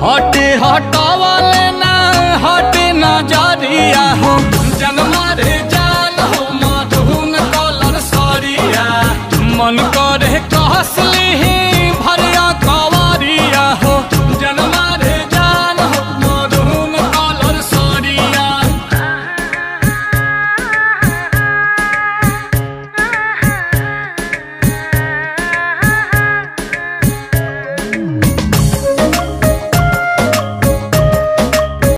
हटे हटावले ना हटे नजरिया हो जन मारे जान हो मधुन कलर सरिया मन